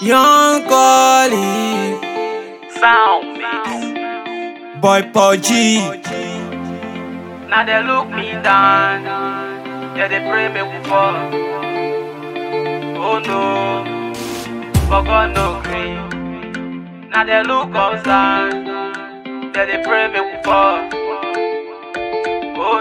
Young Collie, Sound mix. Boy Pudgy. Now they look me down. Yeah, they pray me we fall. Oh no, for God no green. Now they look outside. Yeah, they pray me we fall. Oh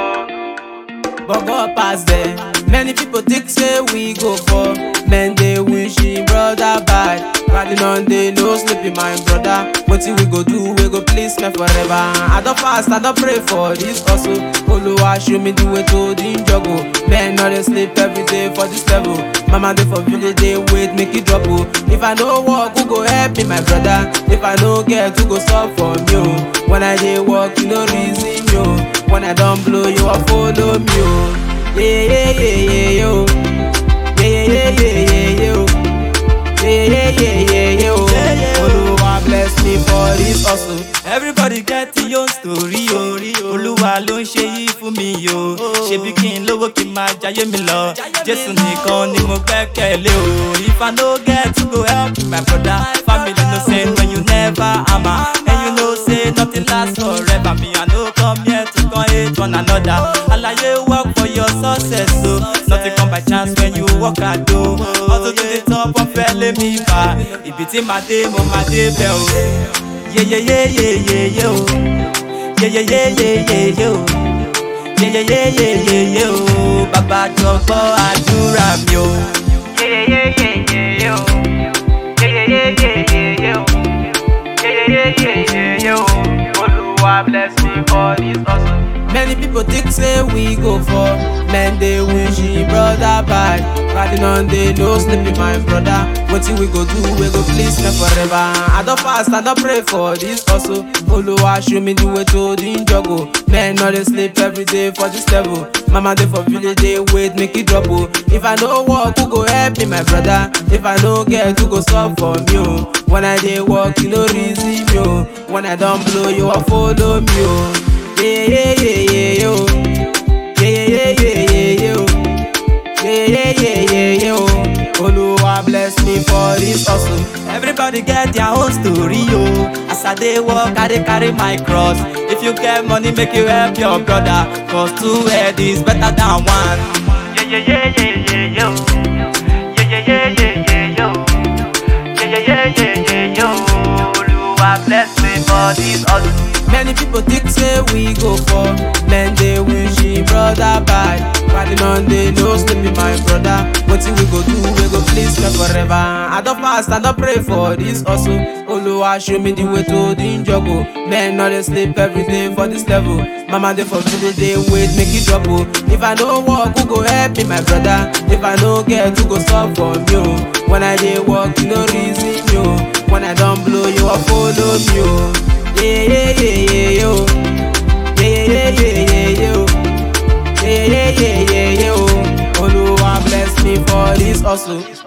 no, but God pass there. Many people think say we go for men they wish him brother bad. Riding on the no sleeping my brother. Wetin we go do? We go please me forever. I don't fast, I don't pray for this hustle. Oluwa show me the way to the juggle. Men no dey sleep every day for this level. Mama dey for village dey wait make it drop oh. If I no work, who go help me my brother? If I no get, who go stop for me oh? When I dey work, you no reason me oh. When I don blow, you a follow me oh. Yeah, yeah, yeah, yeah, yo. Yeah, yeah, yeah, yeah, yeah, yo. Yeah, yeah, yeah, yeah, yeah, yo. Oluwa bless me for this hustle. everybody get your own story o olúwa ló ń ṣe yìí fún mi o ṣebí kí n lówó kí n máa jayé mi lọ jésù nìkan ni mo gbẹ́kẹ̀lé o if i no get to go help my brother family no say when you never hammer and you know say nothing last forever me i no come here to come hate one another alaye work for your success o nothing come by chance when you work hard o hustle to the top wọn fẹ́ lé mi bá ibi tí màá dé mo máa dé bẹ́ẹ̀ o. Yeah yeah yeah yeah yeah yo. Yeah yeah yeah yeah yeah yo. Yeah yeah yeah yeah yeah yo. Bàbá jọ gbọ́ àdúrà mi o. yeah yeah yeah yeah yeah yo. Yeah yeah yeah yeah yeah yo. Yeah yeah yeah yeah yeah yo. Oluwa bless me for this hustle. Many people think say we go for men they wish him brother bad. Riding on the no sleeping my brother. Wetin we go do? We go please me forever. I don't fast, I don't pray for this hustle. Oluwa show me the way to the juggle. Men no dey sleep every day for this level. Mama dey for village dey wait make it drop oh. If I no work, who go help me my brother? If I no get, who go stop for me oh? When I dey work, you no reason me oh. When I don blow, you a follow me oh. Yeah, yeah, yeah, yeah, yo. Yeah, yeah, yeah, yeah, yeah, yo. Yeah, yeah, yeah, yeah, yo. Oluwa bless me for this hustle. Everybody get their own story o. As I dey work, I dey carry my cross. If you get money, make you help your brother. Cause two head is better than one. Yeah yeah yeah yeah yeah yo. Yeah yeah yeah yeah yeah yo. Yeah yeah yeah yeah yeah yo. Oluwa bless me for this hustle. Many people think say we go for men they wish him brother bad. Riding on the no sleeping my brother. Wetin we go do? We go please me forever. I don't fast, I don't pray for this hustle. Oluwa show me the way to the juggle. Men no dey sleep every day for this level. Mama dey for village dey wait make it drop oh. If I no work, who go help me my brother? If I no get, who go stop for me oh? When I dey work, you no reason me oh. When I don blow, you a follow me oh. Yeah, yeah, yeah, yeah, yo. Yeah, yeah, yeah, yeah, yeah, yo. Yeah, yeah, yeah, yeah, yeah, yo. Oluwa bless me for this hustle.